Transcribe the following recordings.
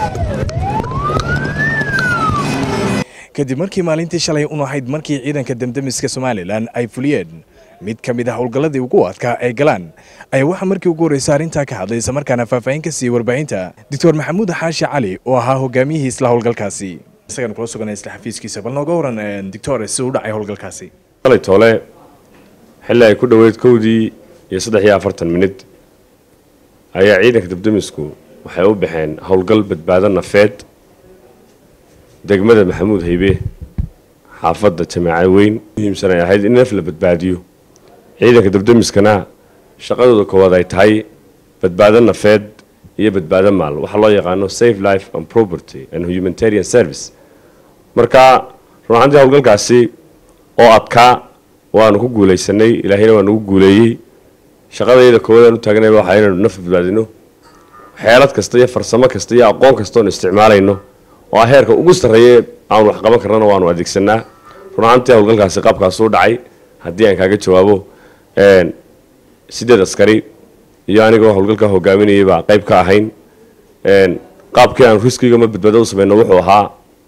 kadib markii maalintii shalay un ahayd markii ciidanka demdemiska somalilan ay fuliyeen mid ka mid ah howlgalladii ugu adkaa ay galaan ayaa waxaa markii ugu horreysa arrintaa ka hadlay islamarkaana faahfaahin ka siiyey warbaahinta doctor maxamuud xaashi cali oo ahaa hogaamiyihii isla howlgalkaasi isagaan kula suganay isla xafiiskiisa bal nooga waran doctor si u dhacay howlgalkaasi shalay toole xilli ay ku dhoweyd kowdii iyo saddex iyo afartan minid ayaa ciidanka debdemisku waxay u baxeen howlgal badbaado nafeed degmada maxamuud haybe xaafadda jamaaca weyn muhiimsan ay ahayd in naf la badbaadiyo ciidanka debdemiskana shaqadooda koowaad ay tahay badbaado nafeed iyo badbaado maal waxaa loo yaqaano safe life and property and humanitarian service marka run ahaantii howlgalkaasi oo adkaa waanu ku guulaysanay ilaahayna waa nagu guuleeyey shaqadayda koowaad aan u taagnayba waxaa inaynu naf badbaadino xeelad kasta iyo farsamo kasta iyo aqoon kasta oonu isticmaalayno oo ah heerka ugu sarreeye aanu wax qaban karnana waanu adeegsanaa run ahaantii howlgalkaasi qaabkaasuu dhacay haddii aan kaaga jawaabo sideed askari iyo anigoo howlgalka hogaaminayay baa qayb ka ahayn qaabkii aan riskiga ma badbaado u samayno wuxuu ahaa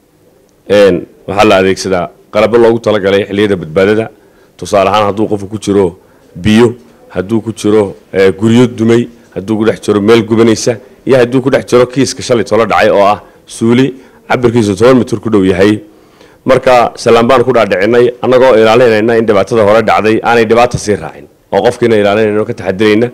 waxaa la adeegsadaa qalabo loogu talagalay xilliyada badbaadada tusaale ahaan hadduu qofku ku jiro biyo hadduu ku jiro guryo dumay hadduu ku dhex jiro meel gubanaysa iyo hadduu ku dhex jiro kiiska shalay tolo dhacay oo ah suuli cabirkiisu toban mitir ku dhow yahay marka salaan baan ku dhaadhicinay annagoo ilaalinayna in dhibaatada hore dhacday aanay dhibaata sii raacin oo qofkiina ilaalinayno ka taxadirayna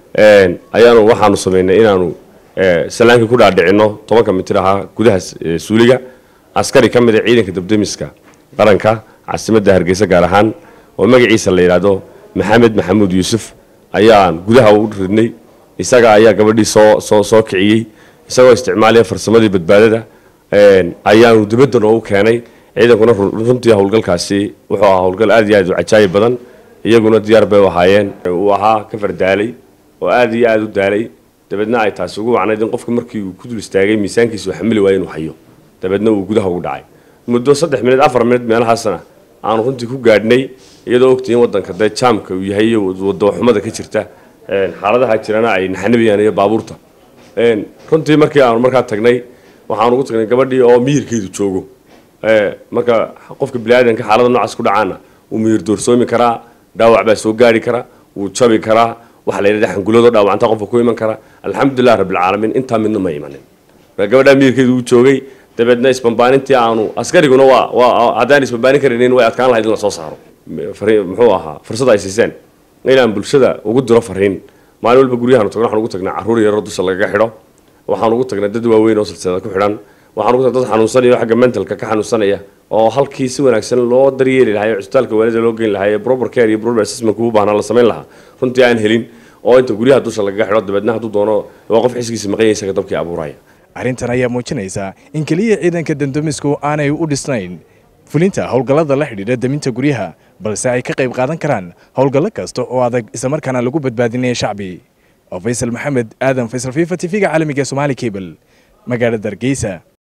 ayaanu waxaanu samaynay inaanu salaankii ku dhaadhicino tobanka mitir ahaa gudaha suuliga askari ka mid a ciidanka debdemiska qaranka caasimadda hargeysa gaar ahaan oo magaciisa la yidhaahdo maxamed maxamuud yuusuf ayaan gudaha u ridnay isaga ayaa gabadhii soo soo soo kiciyey isagoo isticmaalaya farsamadii badbaadada ayaanu dibadda noogu keenay ciidankuna runtii howlgalkaasi wuxuu ahaa howlgal aad iyo aad u cajaayib badan iyaguna diyaar bay u ahaayeen uu ahaa ka fardaalay oo aad iyo aada u daalay dabeedna ay taasi ugu wacnayd in qofka markii uu ku dul istaagay miisaankiisa uu xamili waaya inuu hayo dabeedna uu gudaha ugu dhacay muddo saddex minid afar minid meelahaasna aanu runtii ku gaadhnay iyadoo ogtihiin waddanka dee jaamka uu yahay iyo wadaxumada ka jirta xaaladaha jirana ay naxnabayaan iyo baabuurta runtii markii aanu markaa tagnay waxaanu ugu tagnay gabadhii oo miyirkeedu joogo marka qofka biniaadanka xaalada noocaas ku dhacaana wuu miyir doorsoomi karaa dhaawac baa soo gaari kara wuu jabi karaa waxa la yidhahda xanguladoo dhaawacanta qofka ku iman kara alxamdulilah rabbilcaalamiin intaa midna ma imanin gabadhaa miyirkeedu uu joogay dabeedna isbambaanintii aanu askariguna waa waa haddaan isbambaanin karaynin way adkaan lahayd in lasoo saaro muxuu ahaa fursad ay siiseen inaan bulshada ugu diro fariin maalin walba guryahaanu tagno waxaan ugu tagnaa carruur yaroo dusha lagaga xidho waxaan ugu tagnaa dad waaweyn oo silsilada ku xidhan waxaan ugu tagnaa dad xanuunsanaya oo xagga mentalka ka xanuunsanaya oo halkii si wanaagsan loo daryeeli lahaa ee cusbitaalka waalida loo geyn lahaa ee proper care iyo proper assessment u baahnaa la samayn lahaa runtii aan helin oo inta guryaha dusha lagaga xidho dabeedna hadduu doono waa qof xisgiisa maqanya isaga dabkii abuuraya arrintan ayaa muujinaysa in keliya ciidanka demdemisku aanay u dhisnayn fulinta howlgallada la xidhiidha deminta guryaha balse ay ka qayb qaadan karaan howlgallo kasta oo adag islamarkaana lagu badbaadinaya shacbi oo faysal maxamed aadan faysal fifa t v-ga caalamiga somaali cable magaalada hargeysa